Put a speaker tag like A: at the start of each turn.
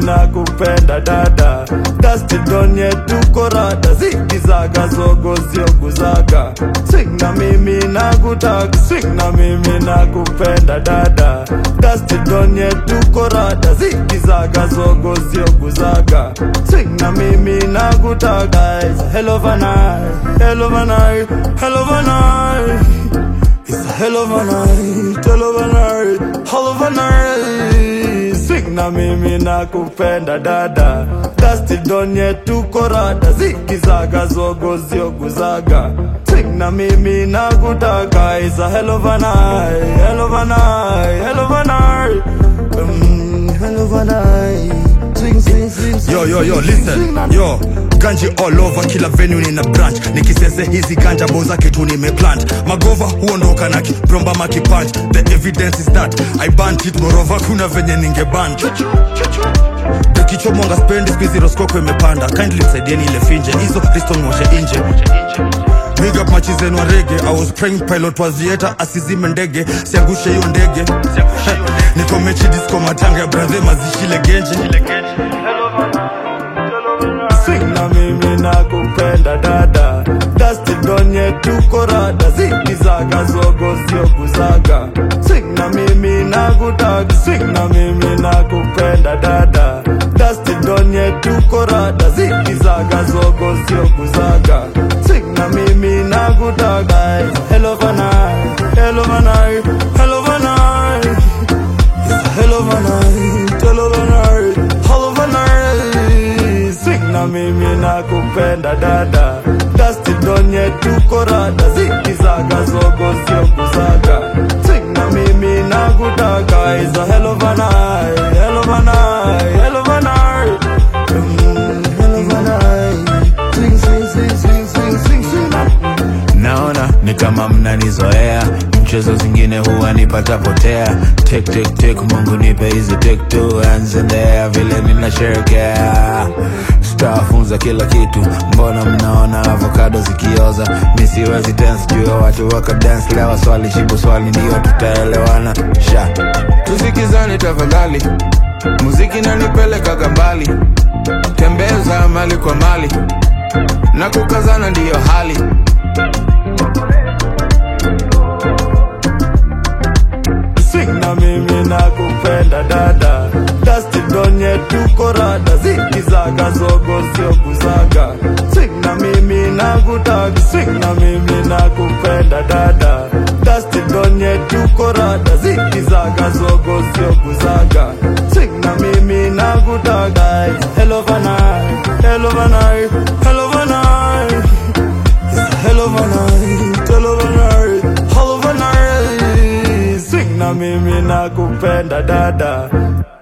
A: nakupenda dada dastidonye tuko rada zikizaga zogo zioguzaga swing na mimi nakutaka swing na mimi nakupenda dada dastidonye tuko rada zikizaga zogo zioguzaga swing na mimi nakutaka It's a hell of a night hell of a night hell of a night It's a hell of a night, hell of a night, hell of a night. Swing na mimi nakupenda dada, dasti donye tuko rada, zikizaga zogo zioguzaga. Swing na mimi nakutaka, it's a hell of a night, hell of a night, hell of a night. Mm, hell of a night. Swing, swing, swing, swing.
B: Yo, yo, yo,
A: swing, swing,
B: listen.
A: swing na-
B: Yo, ganji all over kila venue nina branch nikisese hizi ganja boza kitu nimeplant magova huondoka na kibromba makipunch the evidence is that i banned it morova kuna venye ningeban dekichomonga spendi skuizi roskoko imepanda kindly msaidieni ile finje hizo ristonwoshe inje Big up machi zenu wa rege I was praying pilot wa theater asizime ndege siangushe hiyo ndege niko mechi disco matanga ya brathe mazishile genje
A: Swing na mimi nakupenda dada dasti donye tuko rada zikizaga zogo zioguzaga Swing na mimi nakutaka Swing na mimi nakupenda dada dasti donye tuko rada zikizaga zogo zioguzaga Swing na mimi nakutaka It's a hell of a night hell of a night hell of a night It's a hell of a night, hell of a night, hell of a night. Swing na mimi nakupenda dada, dasti donye tuko rada, zikizaga zogo zioguzaga. Swing na mimi nakutaka, it's a hell of a night, hell of a night, hell of a night. Mm, hell of a night. Swing, swing, swing, swing, swing, swing, swing na
C: naona ni kama mnanizoea mchezo zingine huwa nipata potea tek tek tek mungu nipe hizi tek two hands in the air vile ninasherekea stafunza kila kitu mbona mnaona avocado zikioza mi siwezi dance juu ya watu waka dance lewa swali shibu swali ndio tutaelewana sha tusikizane tafadhali muziki nanipelekaga mbali tembeza mali kwa mali na kukazana ndiyo hali
A: Swing na mimi nakupenda dada dasti donye tuko rada zikizaga zogo zioguzaga Swing na mimi nakutaka Swing na mimi nakupenda dada dasti donye tuko rada zikizaga zogo zioguzaga Swing na mimi nakutaka It's a hell of a night, hell of a night, hell of a night It's a hell of a night, hell of a night, hell of a night. Swing na mimi nakupenda dada